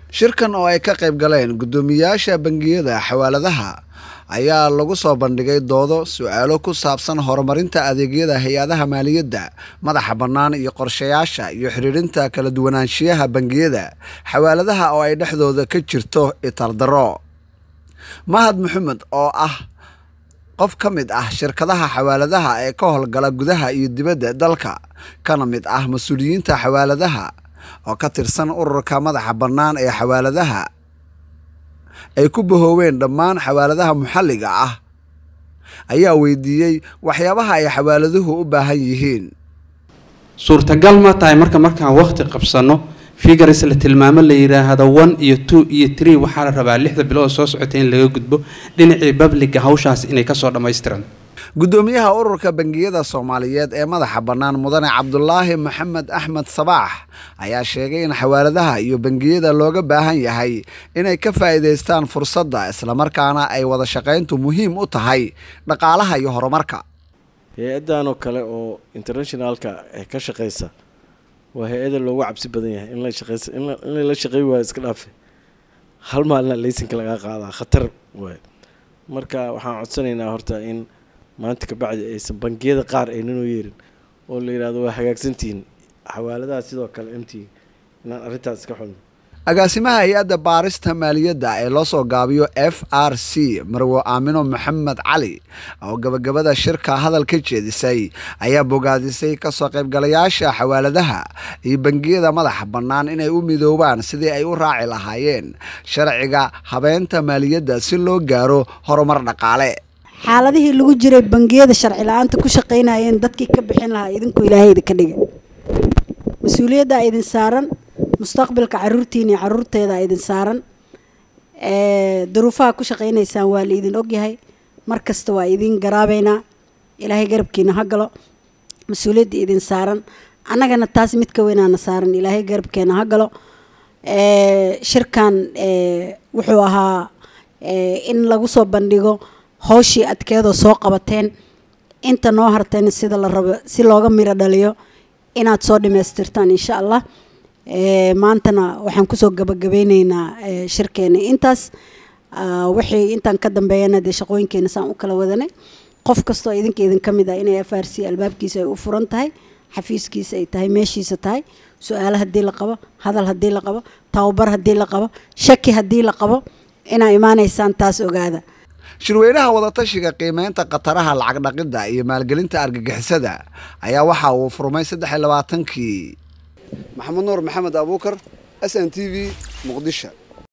shirkan oo ay ka qayb galeen guddoomiyaasha bangiyada xawaaladaha ayaa lagu soo bandhigay doodo su-aalo ku saabsan horumarinta adeegyada hay-adaha maaliyadda madaxa bannaan iyo qorshayaasha iyo xidhiidhinta kala duwanaanshiyaha bangiyada xawaaladaha oo ay dhexdooda ka jirto itardaro mahad maxamed oo ah qof ka mid ah shirkadaha xawaaladaha ee ka howlgala gudaha iyo dibadda dalka kana mid ah mas-uuliyiinta xawaaladaha oo ka tirsan ururka madaxa bannaan ee xawaaladaha ay ku bahooween dhammaan xawaaladaha maxalliga ah ayaa weydiiyey waxyaabaha ay xawaaladuhu u baahan yihiin suurtagal ma tahay marka markaan wakhti qabsanno figars la tilmaamo la yidhaahdo one iyo two iyo tree waxaa la rabaa lixda bilood soo socotay in laga gudbo dhinacii babliga hawshaas inay kasoo dhammaystiran guddoomiyaha ururka bangiyada soomaaliyeed ee madaxa bannaan mudane cabdulaahi maxamed axmed sabaax ayaa sheegay in xawaaladaha iyo bangiyada looga baahan yahay inay ka faa'iidaystaan fursadda islamarkaana ay wada shaqayntu muhiim u tahay dhaqaalaha iyo horumarka hay-addan oo kale oo internationalka ee ka shaqeysa waa hay-ada loogu cabsi badan yahay in la shaqeysa in la shaqey waayo iska dhaafe hal maalina laysanka lagaa qaadaa khatar waay marka waxaan codsanaynaa horta in maanta kabacdi aysan bangiyada qaar aynanoo yeerin oo la yidhahdo waa hagaagsantihiin xawaaladaha sidoo kale mt inaan arrintaas iska xulno agaasimaha hay-adda baarista maaliyadda ee loo soo gaabiyo f r c marwo aamino maxamed cali oo gabagabada shirka hadal ka jeedisay ayaa bogaadisay kasoo qaybgalayaasha xawaaladaha iyo bangiyada madaxa bannaan inay u midoobaan sidii ay u raaci lahaayeen sharciga habeynta maaliyadda si loo gaaro horumar dhaqaale xaaladihii lagu jiray bangiyada sharci la-aanta ku shaqaynayeen dadkii ka bixin lahaa idinku ilaahay idinka dhiga mas-uuliyaddaa idin saaran mustaqbalka caruurtiina iyo caruurteeda idin saaran duruufaha ku shaqaynaysaan waa la idin ogyahay mar kasta waa idin garaabeynaa ilaahay garabkiina ha galo mas-uuliyadda idin saaran annagana taas mid ka weynaana saaran ilaahay garabkeena ha galo shirkan wuxuu ahaa in lagu soo bandhigo hawshii adkeedoo soo qabateen inta noo harteen sida la rabo si looga miro dhaliyo inaad soo dhamaystirtaan insha allah maantana waxaan kusoo gabagabeyneynaa shirkeena intaas wixii intaan ka dambeeyana dee shaqooyinkeena saan u kala wadanay qof kastoo idinka idin ka mid ah inay f r c albaabkiisa ay u furan tahay xafiiskiisa ay tahay meeshiisa tahay su-aalo haddii la qabo hadal haddii la qabo tababar haddii la qabo shaki haddii la qabo inaa imaanaysaan taas ogaada shirweynaha wadatashiga qiimeynta khataraha lacag dhaqidda iyo maalgelinta argagixisada ayaa waxa uu furmay saddex iyo labaatankii maxamed nuur maxamed abuukar s n t v muqdisho